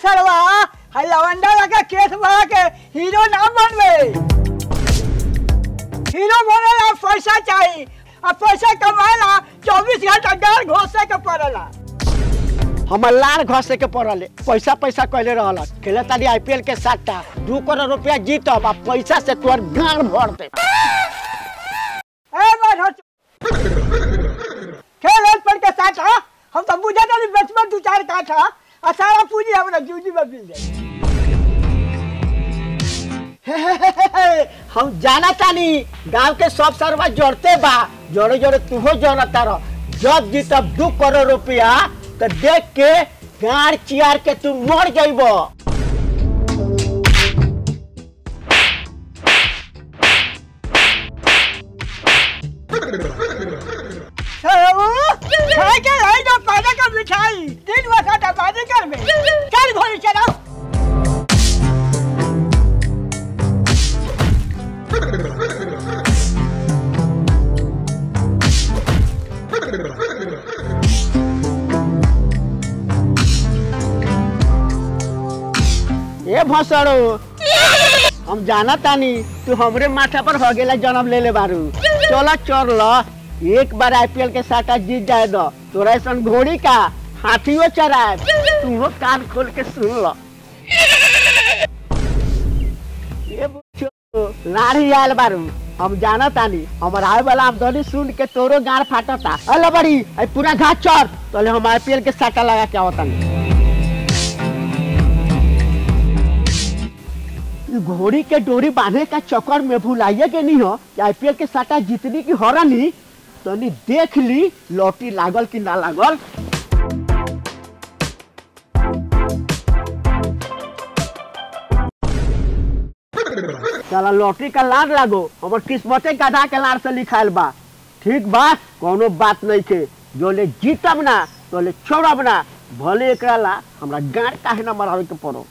सरवा हाय लवंडा लगा केस बना के हीरो ना बनवे हीरो बने ला पैसा चाहिए अब पैसा कमाएला चौबीस घंटा गार घोसे के पड़ेला हमर लार घसे के पड़ल पैसा पैसा कैले रहल खेले तारी आईपीएल के साटा दू करोड़ रुपया जीतब आ पैसा से तोहर गाड़ भर दे ए मार खेल हेल पर के साथ हा हम तो बुझा नहीं बचपन दू चार काठ हा आ सारा पूंजी हमरा जूजी में मिल जाए हम जाना तानी गांव के सब सरवा जोड़ते बा जोड़े जोड़े तुहो जोड़ता रह जब जीतब दू करोड़ रुपया तो देख के गाड़ चियार के तू मर जाइब सरऊ खाए के रही जो पैदा का मिठाई तीन वर्ष का बाजी कर में चल भोली चलो ए भसड़ो हम जाना तानी तू हमरे माथा पर हो गेला जन्म ले ले बारू चलो चल ल एक बार आईपीएल के साटा जीत जाए दो तोरा ऐसा घोड़ी का हाथियो चराए तू कान खोल के सुन ल ए बुच्चो, लाड़ी आयल बारू हम जाना तानी हमर आए वाला आमदनी सुन के तोरो गाड़ फाटता अल बड़ी आई पूरा घाट चढ़ तोले हम आईपीएल के साटा लगा के आवतानी ई घोड़ी के डोरी बांधे का चक्कर में भुलाइए के नहीं हो कि आईपीएल के साटा जीतनी की हरनी तनी देख ली लौटी लागल कि ना लागल चला लॉटरी का लाड़ लागो हमर किस्मते गधा के लाड़ से लिखायल बा ठीक बा कोनो बात नहीं के जो ले जीतब ना तो ले छोड़ब ना भले एकरा ला हमरा गाड़ काहे ना मरावे के पड़ो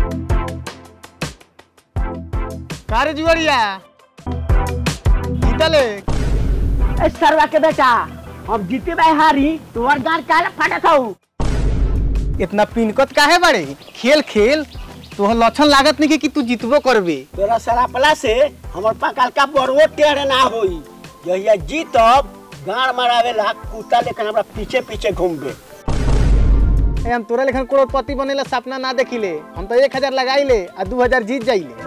कारे जुआरिया जीतले ए सरवा के बेटा हम जीते भाई हारी तुम्हार गाड़ काहे फाटत हऊ इतना पिनकत काहे बाड़े खेल खेल तोहर लक्षण लागत नहीं कि तू जीतबो करबे तोरा सरापला से हमर पकाल का बड़वो टेढ़ ना होई जहिया जीतब गाड़ मरावेला कुत्ता लेकर हमरा पीछे पीछे घूमबे ए, हम तोरा लेखन करोड़पति बनेला सपना ना देखिले हम तो एक हजार लगाइले आ दू हजार जीत जाइले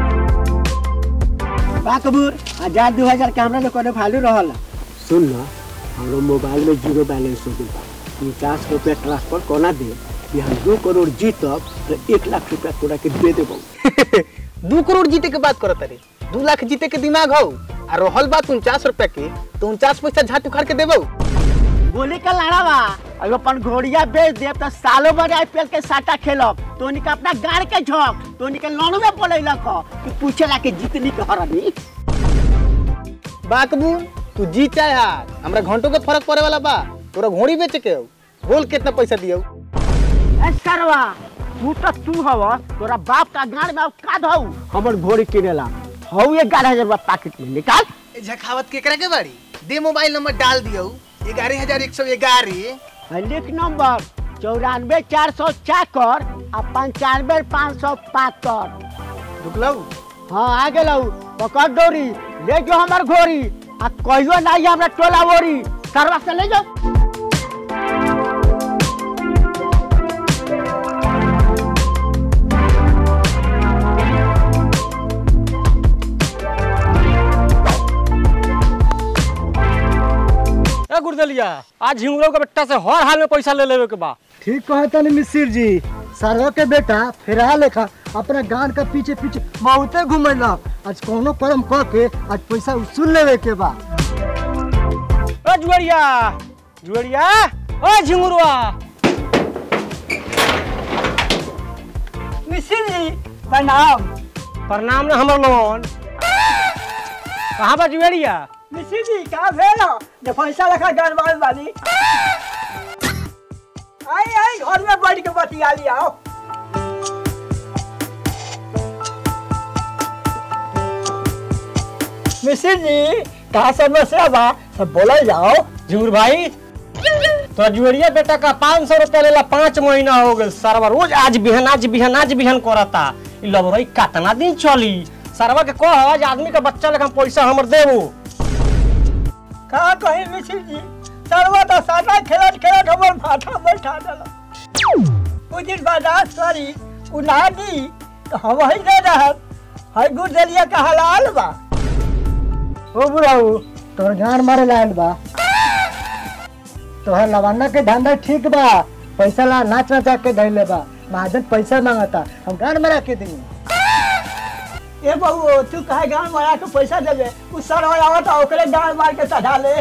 बा कबूर हजार दू हजार के हमरा लोग वैल्यू रहल सुन ना हमरो मोबाइल में जीरो बैलेंस हो गइल बा पचास रुपया ट्रांसफर कोना दे कि हम दो करोड़ जीतब तो एक लाख रुपया तोरा के दे देबो दू करोड़ जीते के बात करत रे दू लाख जीते के दिमाग हो आ रहल बात उनचास रुपया के तो उनचास पैसा झाट उखाड़ के देबो गोली का लड़ा बा अगर अपन घोड़िया बेच देब तो सालों भर आईपीएल के साटा खेलब तो के अपना गाड़ के झोंक तो के लड़ू में बोलैलक ह कि पूछेला के जीतनी के हरनी बाकबू तू जीत चाहे हार हमरा घंटों के फर्क पड़े वाला बा तोरा घोड़ी बेचे के हो बोल कितना पैसा दियो ए सरवा तू तो तू हव तोरा बाप का गाड़ में का दऊ हमर घोड़ी किनेला हऊ ग्यारह हजार रुपया पैकेट में निकाल झखावत केकरा के बाड़ी दे मोबाइल नंबर डाल दियो ग्यारह हजार एक सौ ग्यारह है लिख नंबर चौरानवे चार सौ चाकर आ पंचानवे पाँच सौ पातर रुकलऊ हाँ आ गेलौ पकड़ डोरी ले जो हमर घोड़ी आ कहियो नहीं हमरा टोला ओरी सरवा से ले जाओ ए गुरदलिया आज झिंगुरो के बेटा से हर हाल में पैसा ले लेवे के बा ठीक कहता नहीं मिसिर जी सरवा के बेटा फिरहा लेखा अपना गान का पीछे पीछे बहुते घूमेला आज कोनो कर्म क के आज पैसा उसूल लेवे के बा ए जुआरिया जुआरिया ओ झिंगुरवा मिसिर जी प्रणाम प्रणाम ना हमर लोन कहाँ बा जुआरिया मिसिर जी का भेल हो जे पैसा रखा गड़बड़ वाली आई आई घर में बैठ के बतिया लिया आओ मिसिर जी का समस्या बा सब बोला जाओ झिंगुर भाई तो जुएरिया बेटा का पाँच सौ रुपया लेला पाँच महीना हो गए सरवा रोज आज बिहन आज बिहन आज बिहन करता ई लबरई कितना दिन चली सरवा के कह आज आदमी का बच्चा लेखा पैसा हमर देबो का कहीं मिश्र जी सर्वा तो साटा खेलत खेलत हमर माथा बैठा देला कुछ दिन बर्दाश्त करी उ ना दी तो हम ही दे रहत है गुर्दलिया का हलाल बा ओ बुढ़ाऊ तोर गान मारे लायल बा तोहर लवाना के धंधा ठीक बा पैसा ला नाच नचा के धैले बा महाजन पैसा मांगता हम गान मारा के दी ए बहू तू काहे गान मारा के पैसा देबे उ सर आवत ओकरे गान मार के चढ़ा ले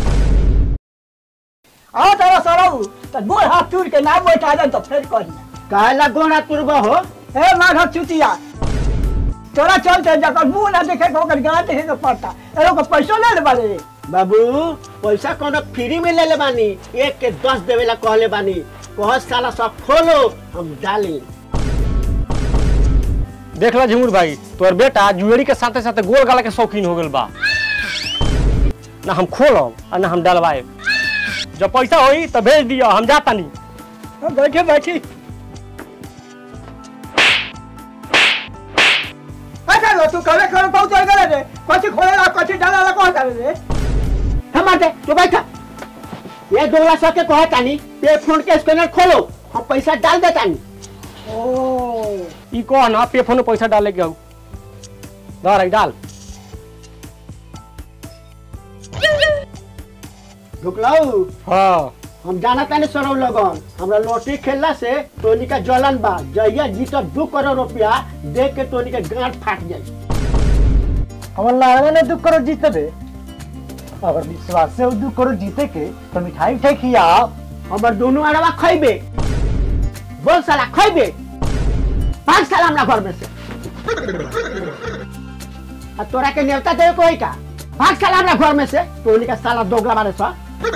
आओ तारा सरऊ तो गोड़ हाथ टूट के ना बैठा दे तो फिर कही काहेला गोना तुरबा हो ए माघ चुतिया तोरा चलते जकर मुंह ना देखे के ओकर गान देखे के पड़ता ए लोग पैसो ले ले बारे बाबू पैसा कोनो फ्री में ले ले बानी एक के दस देवे ला कहले बानी बहुत साला सब खोलो हम डाली देख ला झिमुर भाई तोर बेटा जुएरी के साथे साथे गोल गाला के शौकीन हो गेल बा ना हम खोलब और ना हम डलवाए जब पैसा होई तो भेज दियो हम जाता नहीं बैठे बैठी अच्छा लो तू कवे कवे पहुंच गए रे कथी खोले ला कथी डाला ला कहता रे हम आते तो बैठा ये दोला सौ के कहा तानी पे फोन के स्कैनर खोलो हम पैसा डाल देतानी ओ ई कह ना पे फोन में पैसा डाले के हऊ धर आई डाल ढुकलाऊ हाँ हम जाना तानी सरौ लगन हमरा लॉटरी खेलला से टोनी का जलन बा जहिया जीतब दू करोड़ रुपया देख के टोनी के गांठ फाट जाई हमर लागला ने दू करोड़ जीते बे अगर विश्वास से दू करोड़ जीते के तो मिठाई उठाई खिया हमर दोनों अरवा खइबे बोल साला खइबे पांच साल हमरा घर में से आ तोरा के न्योता देवे कोई का पांच साल हमरा घर में से टोनी का साला दोगला बारे सा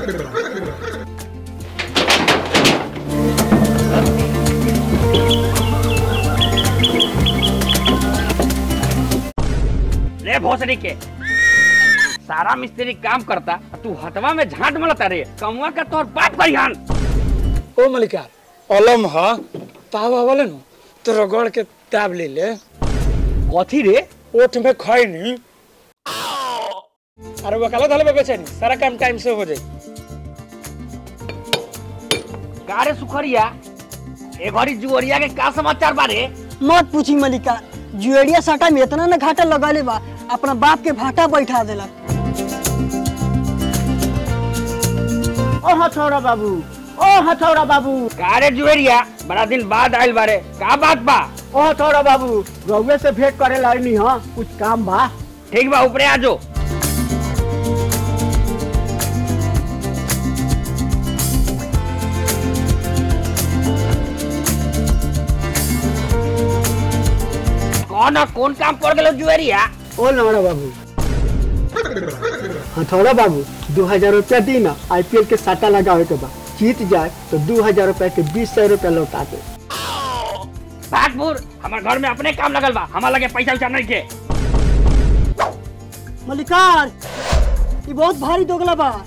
रे भोसड़ी के सारा मिस्त्री काम करता तू हटवा में झांट मलता रे कमुआ का तोर बाप करिहन ओ मलिकार अलम ह ताव आवले नु तो रगड़ के ताब ले ले कथी रे ओठ में खाई नी अरे वकालत हले बेचैनी सारा काम टाइम से हो जाई कारे सुखरिया ए घड़ी जुअरिया के का समाचार बारे मत पूछी मलिका जुएरिया साटा में इतना न घाटा लगले बा अपना बाप के भाटा बैठा देलक ओ हथौड़ा बाबू ओ हथौड़ा बाबू कारे जुएरिया बड़ा दिन बाद आइल बारे का बात बा ओ हथौड़ा बाबू रउए से भेंट करे लाइनी हां कुछ काम बा ठीक बा ऊपरे आ जो कौन कौन काम पड़ गेलो जुएरिया ओ लवड़ा बाबू हथौड़ा बाबू दो हजार रुपया दी ना आईपीएल के साटा लगावे के बा जीत जाए तो दो हजार रुपया के बीस सौ रुपया लौटा दे भागपुर हमार घर में अपने काम लगल बा हमार लगे पैसा उसा नहीं के मलिकार ये बहुत भारी दोगला बा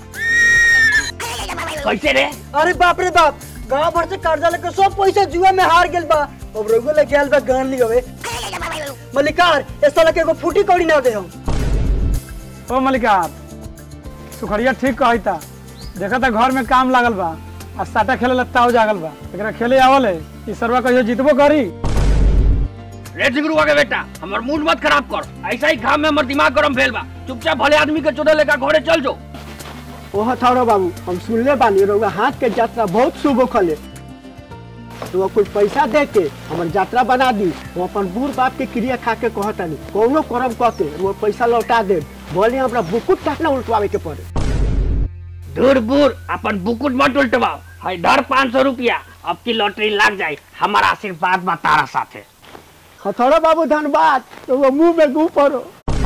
कैसे रे अरे बाप रे बाप गांव भर से कर्जा लेके सब पैसा जुआ में हार गेल बा अब रघु लगे आयल बा गान लियो मलिकार इस साल के एगो फूटी कौड़ी ना दे हम ओ मलिकार सुखरिया ठीक कहता देखा था घर में काम लागल बा आ साटा खेले लगता हो जागल बा एकरा खेले आवल है ई सरवा कहियो जीतबो करी रे जिगरुआ के बेटा हमर मूड मत खराब कर ऐसा ही काम में हमर दिमाग गरम भेल बा चुपचाप भले आदमी के चोदे लेकर घरे चल जो ओ हथौड़ा बाबू हम सुनले बानी रउआ हाथ के यात्रा बहुत शुभ खले तो कुछ पैसा दे के हमर यात्रा बना दी हम अपन बूढ़ बाप के क्रिया खा के कहतानी कौनो करम कह के वो पैसा लौटा दे बोले हमरा बुकुट तक ना उल्टवावे के पड़े दूर बूर अपन बुकुट मत उल्टवाओ है डर पाँच सौ रुपया अब की लॉटरी लग जाए हमारा आशीर्वाद बा तारा साथे हथौड़ा बाबू धनबाद तो वो मुंह में गू पड़ो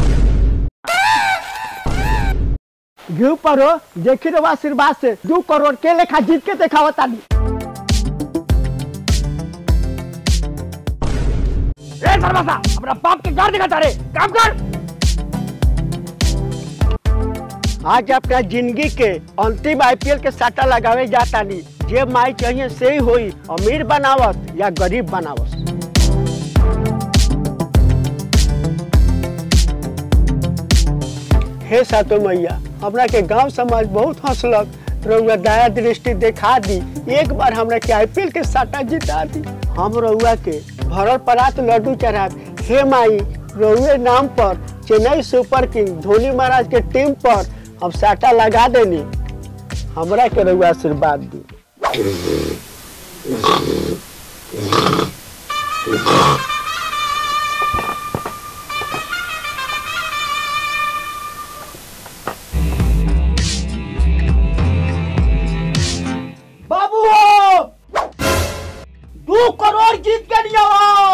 घी पड़ो देखी रहो आशीर्वाद से दो करोड़ के लेखा जीत के देखावा तानी रे सरवासा अपना बाप के घर दिखाता रे काम कर आज अपना जिंदगी के अंतिम आईपीएल के साटा लगावे जाता नहीं जे माई चाहिए से ही होई अमीर बनावत या गरीब बनावत हे सातो मैया हमरा के गांव समाज बहुत हंसलक रउआ दया दृष्टि देखा दी एक बार हमरा के आईपीएल के साटा जिता दी हम रउआ के भरल परात लड्डू चढ़ा हे माई रउए नाम पर चेन्नई सुपर किंग धोनी महाराज के टीम पर हम साटा लगा देनी हमरा के रउआ आशीर्वाद दी बाबू दो करोड़ जीत के लिया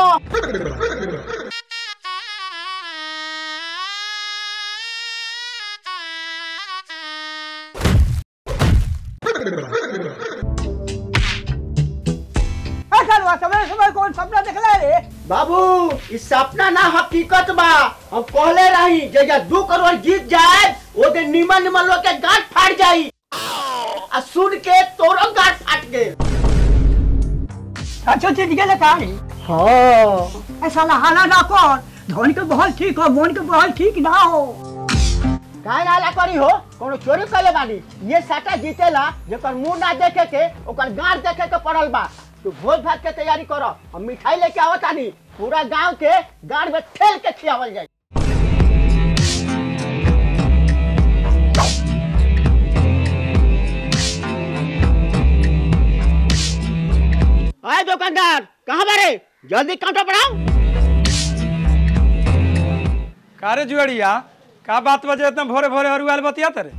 ए सरवा समय समय कौन सपना देखला रे बाबू इस सपना ना हकीकत बा हम कहले रही जगह दो करोड़ जीत जाए वो दिन निमन निमन लोग के गांठ फाट जाई आ सुन के तोरो गांठ फाट गए सचो चीज गेले कहानी हाँ ऐसा लहाना ना कर धोनी के बहल ठीक हो मोहन के बहल ठीक ना हो काहे नाला करी हो कोनो चोरी कले बानी ये साटा जीतेला जेकर मुंह ना देखे के ओकर गांठ देखे के पड़ल बा तू भोज भात के तैयारी करो हम मिठाई लेके आवत आनी पूरा गांव के गांठ में ठेल के खियावल जाई आए दुकानदार कहाँ बारे जल्दी काउंटर पर आओ का रे जुआड़िया का बात बजे इतना भोरे भोरे हरुआल बतिया तरे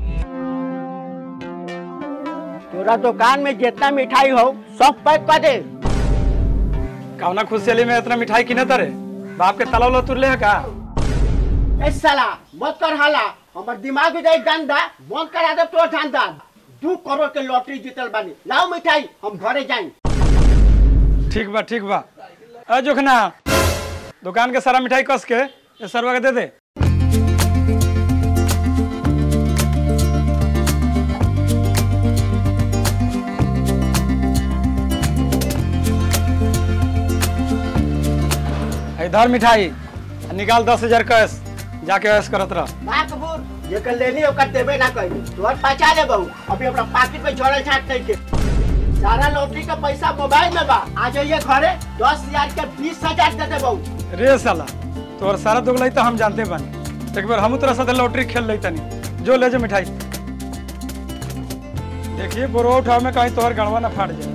तोरा दुकान में जितना मिठाई हो सब पैक कर दे कौना खुशहाली में इतना मिठाई किने तरे बाप के तला उला तुरले है का ए साला मत कर हाला हमर दिमाग में जाई गंदा बंद करा दे तोर धंधा दू करोड़ के लॉटरी जीतल बानी लाओ मिठाई हम घरे जाई ठीक बा ठीक बा अ जोखना दुकान के सारा मिठाई कस के ये सरवा के दे दे इधर मिठाई आ निकाल दस हजार कैश जाके ऐश करत रह बा कबूर ये कर लेनी ओकर देबे ना कही तोर पचा ले बहू अभी अपना पॉकेट में जोड़ल छाट नहीं के सारा लॉटरी का पैसा मोबाइल में बा आ जाइए घरे दस हजार के बीस हजार दे दे बहू रे साला तोर सारा दुगलाई तो हम जानते बानी एक बार हम तोरा साथे लॉटरी खेल लई तनी जो ले जो मिठाई देखिए बोरो उठाव में कहीं तोहर गणवा ना फाट जाए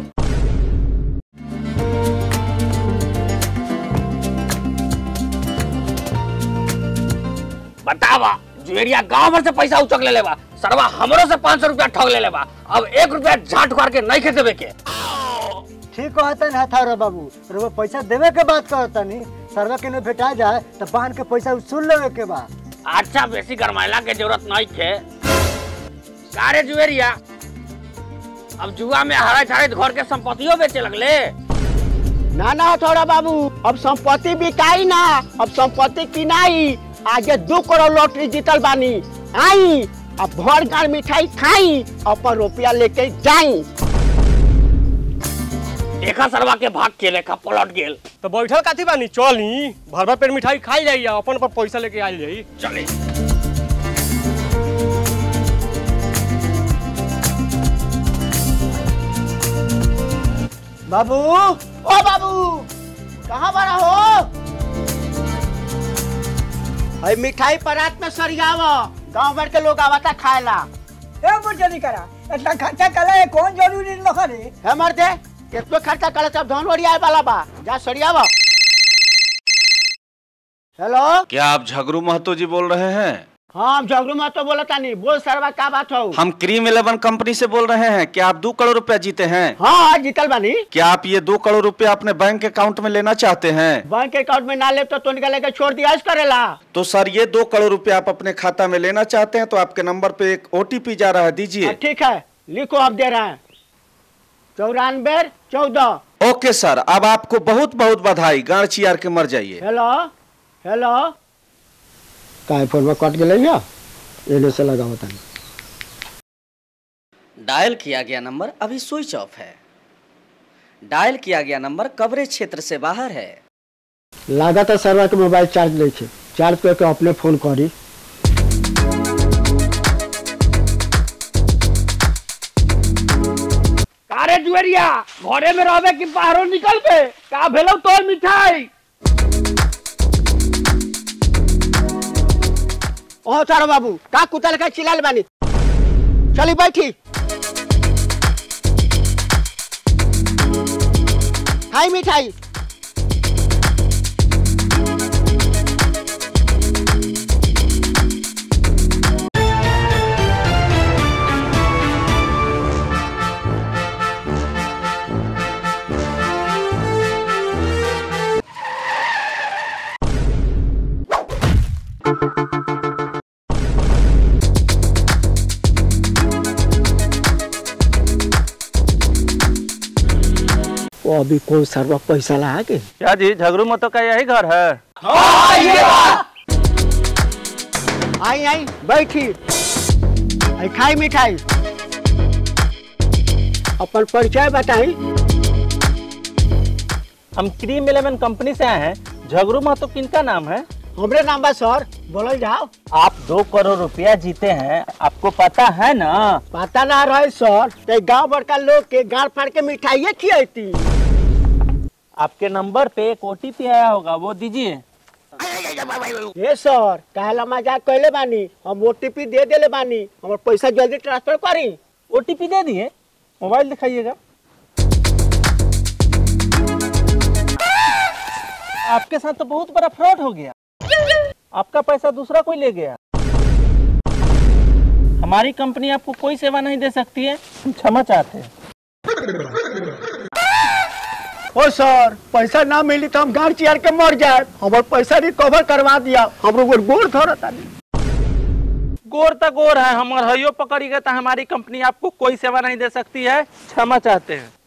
बतावा जुएरिया गांव भर से पैसा उचक ले लेबा सरवा हमरो से पाँच सौ रुपया ठग ले लेबा अब एक रुपया झाट कर के नहीं खेते के ठीक कहता ना था रे बाबू रे पैसा देवे के बात कहता नहीं सरवा के न भेटा जाए तो पान के पैसा उसूल लेवे के बा अच्छा बेसी गरमाइला के जरूरत नहीं थे सारे जुएरिया अब जुआ में हरा छाड़े घर के संपत्तियों बेचे लगले ना ना थोड़ा बाबू अब संपत्ति बिकाई ना अब संपत्ति किनाई आगे दो करोड़ लॉटरी जीतल बानी आई अब भर गाड़ मिठाई खाई अपन रुपया लेके जाई देखा सरवा के भाग के लेखा पलट गेल तो बैठल काथी बानी चली भर भर पेट मिठाई खाई जाई अपन पर पैसा लेके आइल जाई चले बाबू ओ बाबू कहाँ बड़ा हो अरे मिठाई परात में सरियाव गांव भर के लोग आवता खाएला ए बुझली करा इतना खर्चा करा है कौन जरूरी न करे है मर्दे कितना खर्चा करे सब धन ओरियाए वाला बा जा सरियाव हेलो क्या आप झगरू महतो जी बोल रहे हैं हाँ हम झगड़ू में तो बोला था नहीं बोल सरवा क्या बात हो हम क्रीम इलेवन कंपनी से बोल रहे हैं क्या आप दो करोड़ रुपया जीते हैं हाँ हाँ जीतल बानी क्या आप ये दो करोड़ रुपया अपने बैंक अकाउंट में लेना चाहते हैं बैंक अकाउंट में ना ले तो तुनका लेके छोड़ दिया इस करेला तो सर ये दो करोड़ रुपया आप अपने खाता में लेना चाहते हैं तो आपके नंबर पे एक ओटीपी जा रहा है हाँ, दीजिए ठीक है लिखो आप दे रहे हैं चौरानवे चौदह ओके सर अब आपको बहुत बहुत बधाई गाड़ चियार के मर जाइए हेलो हेलो काहे फोन में कट गेलै या एने से लगाओ तनी डायल किया गया नंबर अभी स्विच ऑफ है डायल किया गया नंबर कवरेज क्षेत्र से बाहर है लागत सरवा के मोबाइल चार्ज नहीं छे चार्ज करके अपने फोन करी कारे जुएरिया घरे में रहबे कि बाहरो निकल बे का भेलो तोर मिठाई ओ चारो बाबू का कुतल का चिल्लाल बानी चली बैठी हाय मिठाई वो अभी कौन सरवा पैसा ला के क्या जी झगड़ू मतो का यही घर है आई आई बैठी आई खाई मिठाई अपन परिचय बताई हम क्रीम इलेवन कंपनी से आए हैं झगड़ू महतो किनका नाम है हमरे नाम बा सर बोलल जाओ आप दो करोड़ रुपया जीते हैं आपको पता है ना पता ना रहे सर ते गांव बड़का लोग के गाड़ फाड़ के मिठाइये खियाती आपके नंबर पे एक ओटीपी आया होगा वो दीजिए ये सर कहला मजाक कैले बानी हम ओटीपी दे देले बानी हमर पैसा जल्दी ट्रांसफर करी ओटीपी दे दिए मोबाइल दिखाइएगा आपके साथ तो बहुत बड़ा फ्रॉड हो गया आपका पैसा दूसरा कोई ले गया हमारी कंपनी आपको कोई सेवा नहीं दे सकती है हम क्षमा चाहते हैं ओ सर पैसा ना मिली तो हम गाड़ चियार के मर जाए हमर पैसा रिकवर करवा दिया हम लोग गोड़ धरता गोर तक गोर है हम हयो पकड़ी गए तो हमारी कंपनी आपको कोई सेवा नहीं दे सकती है क्षमा चाहते हैं